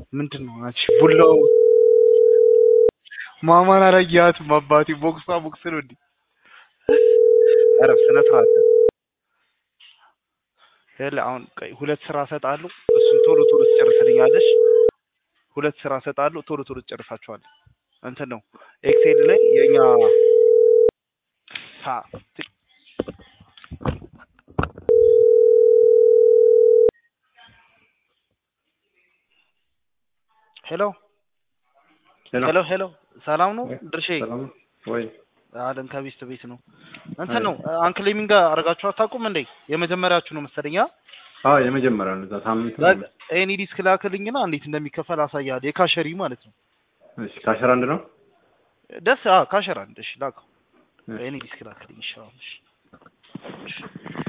ምንድን ነው አንቺ ቡላው ማማን አላየሃትም? አባቴ ቦክሷ ቦክስ ነው እንዴ? ኧረ ስነ ስርዓት ይኸውልህ አሁን ቆይ ሁለት ስራ እሰጥሃለሁ። እሱን ቶሎ ቶሎ ትጨርስልኛለሽ። ሁለት ስራ እሰጥሃለሁ። ቶሎ ቶሎ ትጨርሳችኋለህ። እንትን ነው ኤክሴል ላይ የኛ ሳ ት- ሄሎ ሄሎ ሄሎ ሰላም ነው ድርሼ ሰላም ወይ? አለን ከቤስት ቤት ነው እንትን ነው አንክሌሚንግ አድርጋችሁ አታውቁም እንዴ የመጀመሪያችሁ ነው መሰለኝ አ? አዎ የመጀመሪያው ነው። እዛ ሳምንት ነው። በቃ ኤኒ ዲስክ ላክልኝና እንዴት እንደሚከፈል አሳያለሁ የካሸሪ ማለት ነው እሺ ከአስራ አንድ ነው። ደስ አ ካሸራ አንድ እሺ ላከው ኤኒ ዲስክ ላክልኝ ይሻላል እሺ